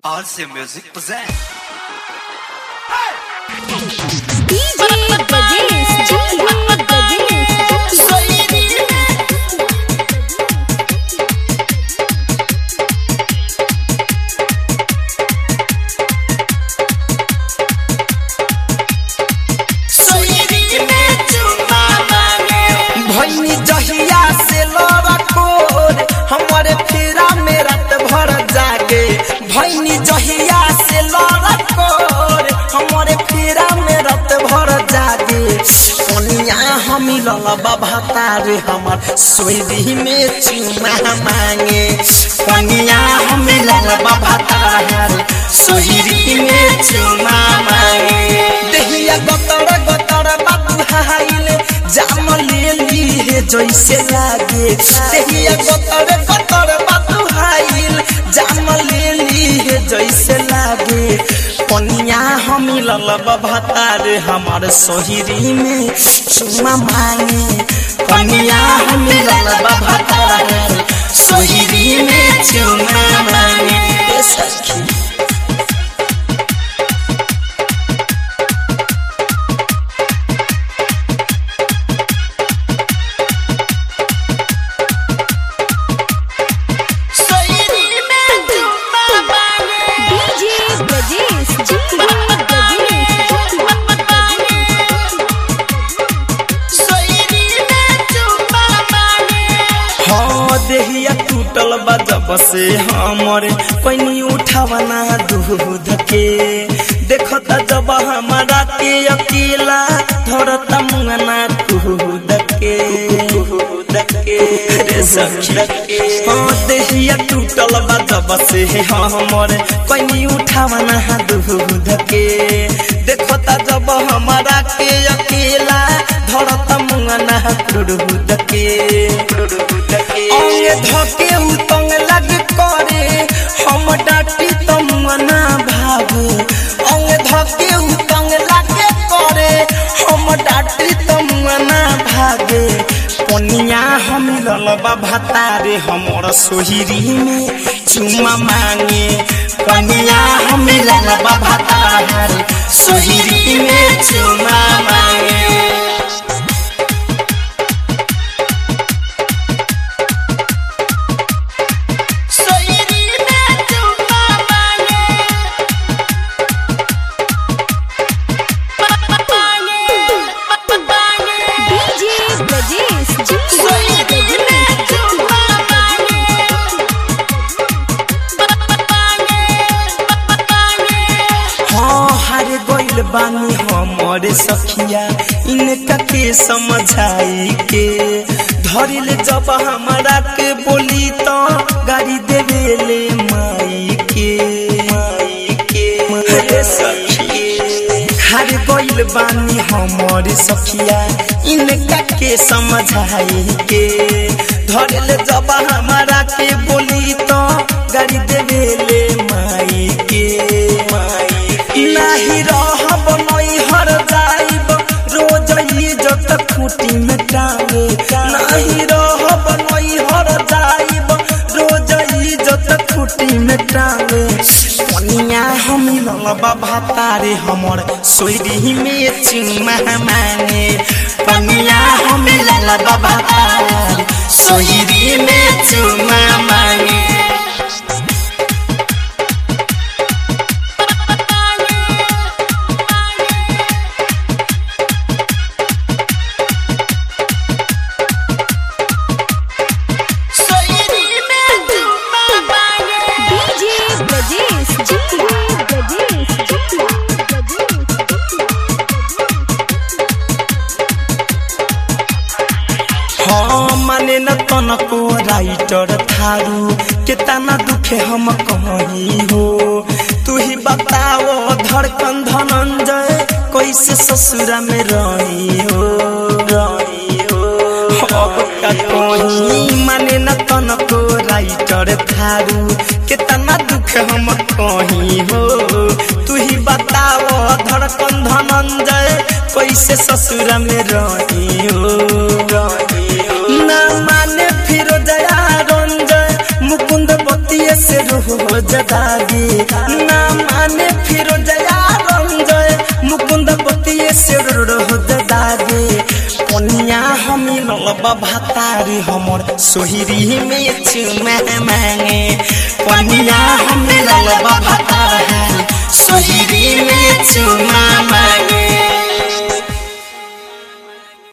RC Music present. DJ Brajesh, DJ Brajesh. भैनी जहिया से लड़कोर हमारे फेरा में रात भर जागे भैनी जहिया से लड़कोर हमारे फेरा में रात भर जागे कनिया हम ललबा भतारे हमर सोरी में चुमा मांगे कनिया हम ललबा भतारे सोरी में चुमा मांगे देहिया गतर गतर बाबू हाइले जाम ले ली है जैसे लागे देहिया गतर गतर बाबू हाइल जाम ले ली है जैसे लागे पनिया हम ललब भतार हमार सोहरी में चुमा मांगे पनिया हम ललब भतार सोहरी में चुमा मांगे ए सखी DJ Brajesh, DJ हाँ देहिया टूटल बा जब से हमरे पैनी उठावना दूध के देखता जब हमारा के अकेला धरता मुंगना कूद के कूद के रे सखी हाँ देहिया टूटल बा जब से हमरे पैनी उठावना दूध के देखता जब हमारा के अकेला धरता मुंगना कूद के अंगे धके उतंग लग करे हम डाटी तमना भागे अंगे धके उतंग लग करे हम डाटी तमना भागे पनिया हम ललबा भतारे हमर सोहिरी में चुमा मांगे पनिया हम ललबा भतारे सोहिरी में चुमा मांगे DJ Brajesh, DJ हाँ हार गइल बानी हमरे सखिया इनका के समझाई के धरिल जब हमारा के बोली तो गाड़ी देवेले माई के माई के रे सखी हार गइल बानी हमरे सखिया इनका के समझाई के धरिल जब हमारा के बोली तो गाड़ी देवेले माई के माई नाही रहब नई हर जाइब रोज इज्जत खूटी में टांगे नाही रहब नई हर जाइब रोज इज्जत खूटी में टांगे पनिया हम ललबा भातारे हमर सोरी में चुमा माने पनिया हम ललबा भातारे सोरी में चुमा माने DJ Brajesh, DJ हाँ माने न तनको राइटर थारू केतना दुखे हम कहीं हो तू ही बताओ धड़कन धनंजय कैसे ससुरा में रही हो रही हो अब का कहीं माने न तनको राइटर थारू केतना दुख हम कहीं हो तू ही बताओ धड़कन धनंजय कैसे ससुरा में रही हो रही हो ना माने फिर दया रंजय मुकुंद बतिये से रोज दागी रोज दागे पनिया हम ललबा भातारी हमर सोहरी में चुमा मांगे पनिया हम ललबा भातारी सोहरी में चुमा